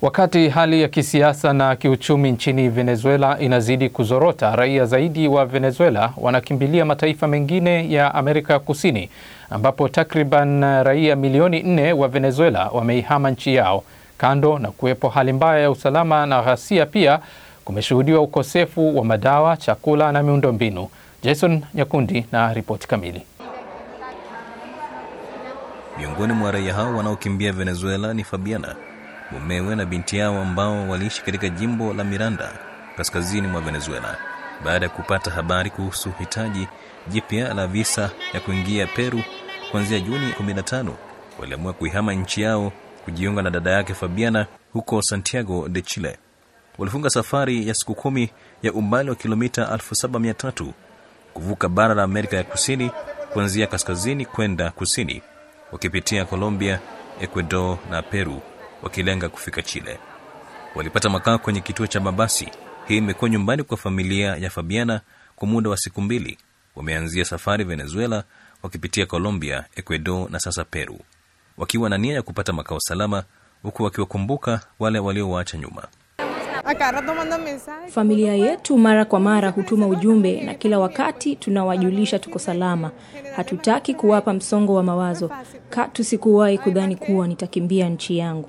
Wakati hali ya kisiasa na kiuchumi nchini Venezuela inazidi kuzorota, raia zaidi wa Venezuela wanakimbilia mataifa mengine ya Amerika Kusini, ambapo takriban raia milioni nne wa Venezuela wameihama nchi yao. Kando na kuwepo hali mbaya ya usalama na ghasia, pia kumeshuhudiwa ukosefu wa madawa, chakula na miundombinu. Jason Nyakundi na ripoti kamili. Miongoni mwa raia hao wanaokimbia Venezuela ni Fabiana, mumewe na binti yao ambao waliishi katika jimbo la Miranda kaskazini mwa Venezuela. Baada ya kupata habari kuhusu hitaji jipya la visa ya kuingia Peru kuanzia Juni 15, waliamua kuihama nchi yao kujiunga na dada yake Fabiana huko Santiago de Chile. Walifunga safari ya siku kumi ya umbali wa kilomita 7300 kuvuka bara la Amerika ya Kusini kuanzia kaskazini kwenda kusini, wakipitia Colombia, Ecuador na Peru wakilenga kufika Chile. Walipata makao kwenye kituo cha mabasi. Hii imekuwa nyumbani kwa familia ya Fabiana kwa muda wa siku mbili. Wameanzia safari Venezuela, wakipitia Colombia, Ecuador na sasa Peru, wakiwa na nia ya kupata makao salama, huku wakiwakumbuka wale waliowaacha nyuma. Familia yetu mara kwa mara hutuma ujumbe na kila wakati tunawajulisha tuko salama. Hatutaki kuwapa msongo wa mawazo. Katu sikuwahi kudhani kuwa nitakimbia nchi yangu.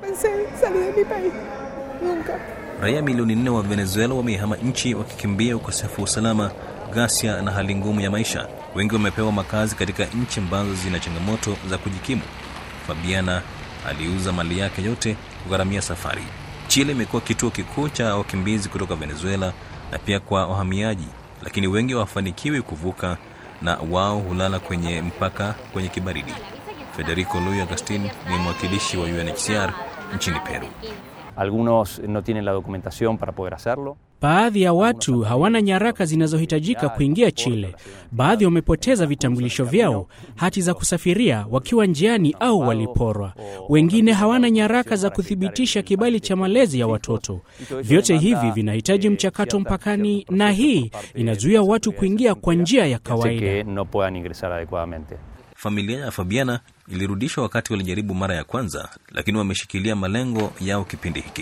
Raia milioni nne wa Venezuela wameihama nchi wakikimbia ukosefu wa usalama, ghasia na hali ngumu ya maisha. Wengi wamepewa makazi katika nchi ambazo zina changamoto za kujikimu. Fabiana aliuza mali yake yote kugharamia safari. Chile imekuwa kituo kikuu cha wakimbizi kutoka Venezuela na pia kwa wahamiaji, lakini wengi hawafanikiwi kuvuka na wao hulala kwenye mpaka kwenye kibaridi. Federico Luis Agustin ni mwakilishi wa UNHCR nchini Peru. Algunos no tienen la documentación para poder hacerlo. Baadhi ya watu hawana nyaraka zinazohitajika kuingia Chile. Baadhi wamepoteza vitambulisho vyao, hati za kusafiria wakiwa njiani au waliporwa. Wengine hawana nyaraka za kuthibitisha kibali cha malezi ya watoto. Vyote hivi vinahitaji mchakato mpakani, na hii inazuia watu kuingia kwa njia ya kawaida. no puedan ingresar adecuadamente. Familia ya Fabiana ilirudishwa wakati walijaribu mara ya kwanza, lakini wameshikilia malengo yao kipindi hiki.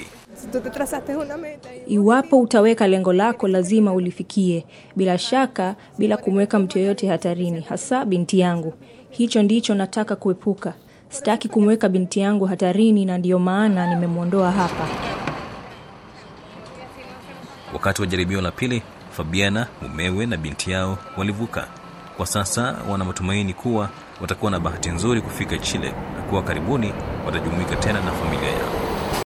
Iwapo utaweka lengo lako, lazima ulifikie, bila shaka, bila kumweka mtu yoyote hatarini, hasa binti yangu. Hicho ndicho nataka kuepuka. Sitaki kumweka binti yangu hatarini, na ndiyo maana nimemwondoa hapa. Wakati wa jaribio la pili, Fabiana, mumewe na binti yao walivuka. Kwa sasa wana matumaini kuwa watakuwa na bahati nzuri kufika Chile na kuwa karibuni watajumuika tena na familia yao.